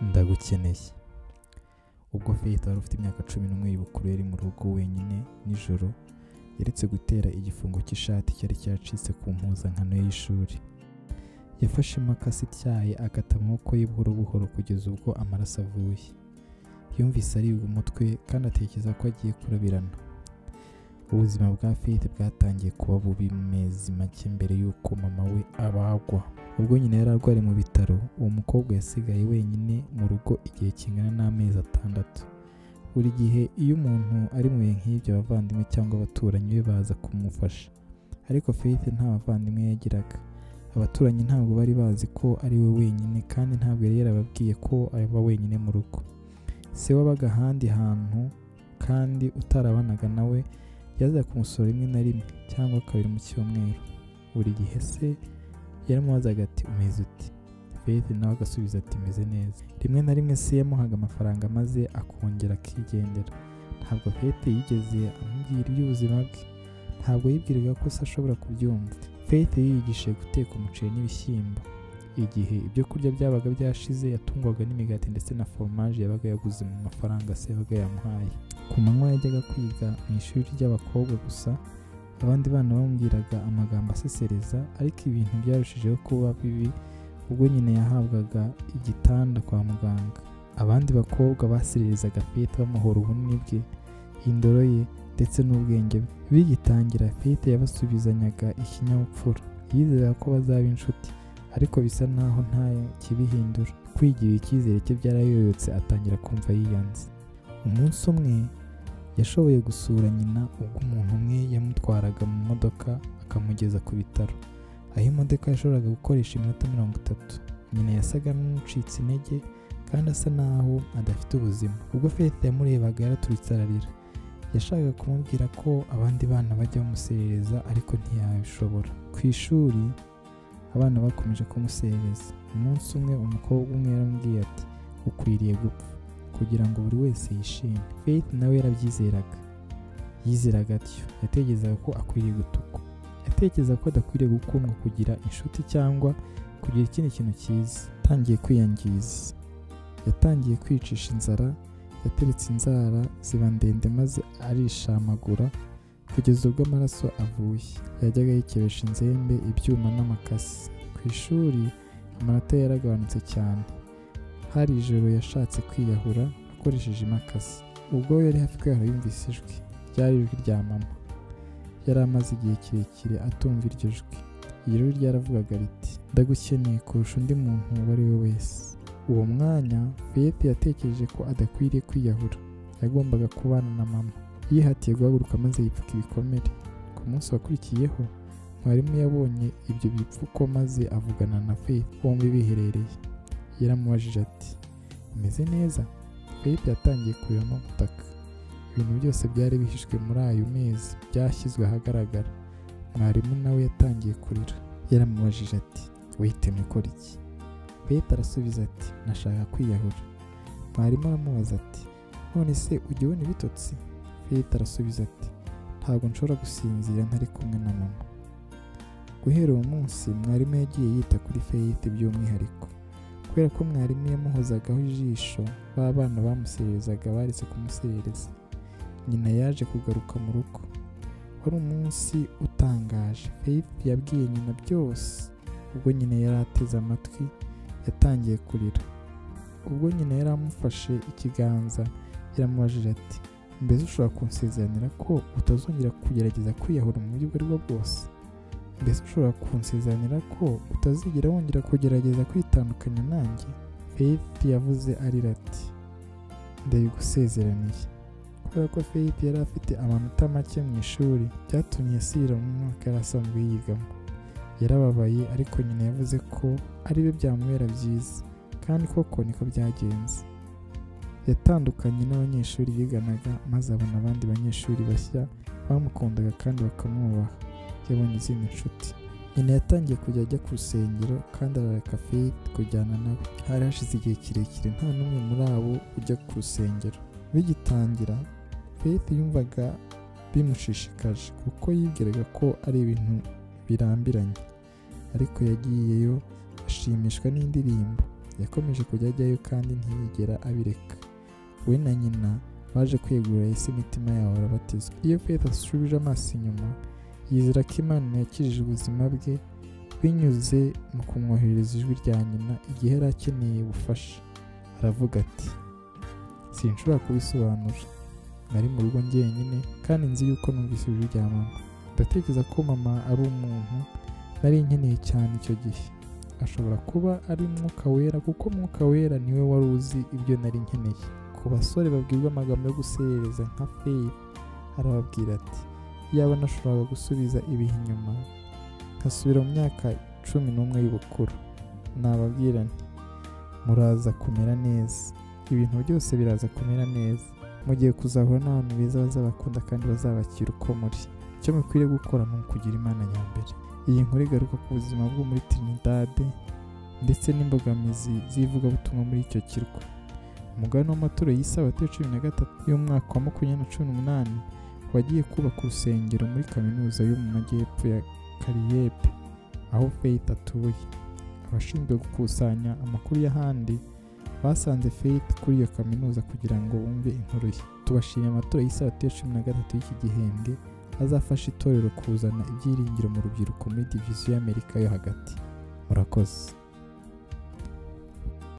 ndagukeneye ubwo faith wari ufite imyaka cumi n'umwe y'ubukuru yari mu rugo wenyine nijoro yaretse gutera igifungo cy'ishati cyari cyacitse ku mpuzankano y'ishuri yafashe imakasi ityaye akata amaboko ye buhoro buhoro kugeza ubwo amaraso avuye yumvise aribwa umutwe kandi atekereza ko agiye kurabirana ubuzima bwa faith bwatangiye kuba bubi mu mezi make mbere y'uko mama we abagwa ubwo nyina yari arwariye mu bitaro uwo mukobwa yasigaye wenyine mu rugo igihe kingana n'amezi atandatu buri gihe iyo umuntu ari mu bihe nk'ibyo abavandimwe cyangwa abaturanyi be baza kumufasha ariko faith nta bavandimwe yagiraga abaturanyi ntabwo bari bazi ko ari we wenyine kandi ntabwo yari yarababwiye ko aba wenyine mu rugo se wabaga ahandi hantu kandi utarabanaga nawe yaza kumusura rimwe na rimwe cyangwa kabiri mu cyumweru buri gihe se yaramubazaga ati umeze uti faith nawe agasubiza ati meze neza rimwe na rimwe se yamuhaga amafaranga maze akongera akigendera ntabwo faith yigeze amubwira iby'ubuzima bwe ntabwo yibwiraga ko se ashobora kubyumva faith yiyigishije guteka umuceri n'ibishyimbo igihe ibyo kurya byabaga byashize yatungwaga n'imigati ndetse na foromaje yabaga yaguze mu mafaranga se yabaga yamuhaye ku manywa yajyaga kwiga mu ishuri ry'abakobwa gusa abandi bana bamubwiraga amagambo asesereza ariko ibintu byarushijeho kuba bibi ubwo nyine yahabwaga igitanda kwa muganga abandi bakobwa basererezaga fete bamuhora ubunini bwe indoro ye ndetse n'ubwenge bwe bigitangira fete yabasubizanyaga ikinyabupfura yizera ko bazaba inshuti ariko bisa naho nta kibihindura kwigirira icyizere cye byarayoyotse atangira kumva yiyanze umunsi umwe yashoboye gusura nyina ubwo umuntu umwe yamutwaraga mu modoka akamugeza ku bitaro aho imodoka yashoboraga gukoresha iminota mirongo itatu nyina yasaga n'ucitse intege kandi asa naho adafite ubuzima ubwo fete yamurebaga yaraturitse ararira yashakaga kumubwira ko abandi bana bajya bamuserereza ariko ntiyabishobora ku ishuri abana bakomeje kumuserereza umunsi umwe umukobwa umwe yaramubwiye ati ukwiriye gupfa kugira ngo buri wese yishime faith nawe yarabyizeraga yizeraga atyo yatekerezaga ko akwiriye gutukwa yatekereza ko adakwiriye gukundwa kugira inshuti cyangwa kugira ikindi kintu cyiza yatangiye kwiyangiza yatangiye kwicisha inzara yateretse inzara ziba ndende maze arishamagura kugeza ubwo amaraso avuye yajyaga yikebesha inzembe ibyuma n'amakasi ku ishuri amanota yaragabanutse cyane hari ijoro yashatse kwiyahura akoresheje imakasi ubwo yari hafi kwiyahura yumvise ijwi ryari ijwi rya mama yari amaze igihe kirekire atumva iryo jwi iryo jwi ryaravugaga riti ndagukeneye kurusha undi muntu uwo ari we wese uwo mwanya fiyete yatekereje ko adakwiriye kwiyahura yagombaga kubana na mama yihatiye guhaguruka maze yipfuka ibikomere ku munsi wakurikiyeho mwarimu yabonye ibyo bipfuko maze avugana na fiyete bombi biherereye yaramubajije ati umeze neza fayete yatangiye kurira no gutaka ibintu byose byari bihishwe muri ayo mezi byashyizwe ahagaragara mwarimu nawe yatangiye kurira yaramubajije ati wihitemo ikora iki fayete arasubiza ati nashaka kwiyahura mwarimu aramubaza ati none se ujya ubona ibitotsi fayete arasubiza ati ntabwo nshobora gusinzira ntari kumwe na mama guhera uwo munsi mwarimu yagiye yita kuri fayete by'umwihariko kubera ko mwarimu yamuhozagaho ijisho b'abana bamusererezaga baretse kumuserereza nyina yaje kugaruka mu rugo wari umunsi utangaje faith yabwiye nyina byose ubwo nyina yari ateze amatwi yatangiye kurira ubwo nyina yari amufashe ikiganza yaramubajije ati mbese ushobora kunsezeranira ko utazongera kugerageza kwiyahura mu buryo ubwo ari bwo bwose mbese ushobora kunsezeranira ko utazigera wongera kugerageza kwitandukanya nanjye faith yavuze arira ati ndabigusezeraniye kubera ko faith yari afite amanota make mu ishuri byatumye asira mu mwaka yari asanzwe yigamo yarababaye ariko nyina yavuze ko ari byo byamubera byiza kandi koko niko byagenze yatandukanye n'abanyeshuri yiganaga maze abona abandi banyeshuri bashya bamukundaga kandi bakamwubaha yabonye izindi nshuti nyina yatangiye kujya ajya ku rusengero kandi arareka fayiti kujyana nawe hari hashize igihe kirekire nta n'umwe muri abo ujya ku rusengero bigitangira fayiti yumvaga bimushishikaje kuko yibwiraga ko ari ibintu birambiranye ariko yagiyeyo ashimishwa n'indirimbo yakomeje kujya ajyayo kandi ntiyigera abireka we na nyina baje kwegurira Yesu imitima yabo barabatizwa iyo Faith asubije amaso inyuma yizera ko Imana yakijije ubuzima bwe binyuze mu kumwoherereza ijwi rya nyina igihe yari akeneye ubufasha aravuga ati sinshobora kubisobanura nari mu rugo njyenyine kandi nzi yuko numvise ijwi rya mama ndatekereza ko mama ari umuntu nari nkeneye cyane icyo gihe ashobora kuba ari umwuka wera kuko umwuka wera niwe wari uzi ibyo nari nkeneye ku basore babwirwa amagambo yo guserereza nka feyi arababwira ati yaba nashoboraga gusubiza ibihe inyuma nkasubira mu myaka cumi n'umwe y'ubukuru nababwira nti muraza kumera neza ibintu byose biraza kumera neza mugiye kuzahura n'abantu beza bazabakunda kandi bazabakira uko muri icyo mukwiriye gukora ni ukugira imana nyambere iyi nkuru igaruka ku buzima bwo muri Trinidad ndetse n'imbogamizi z'ivugabutumwa muri icyo kirwa umugabane w'amaturo y'isabato ya cumi na gatatu y'umwaka wa makumyabiri na cumi n'umunani wagiye kubaka urusengero muri kaminuza yo mu majyepfo ya kariyebe aho faith atuye abashinzwe gukusanya amakuru y'ahandi basanze faith kuri iyo kaminuza kugira ngo wumve inkuru ye tubashimye amatora y'isabato ya cumi na gatatu y'iki gihembwe azafasha itorero kuzana ibyiringiro mu rubyiruko muri diviziyo y'amerika yo hagati murakoze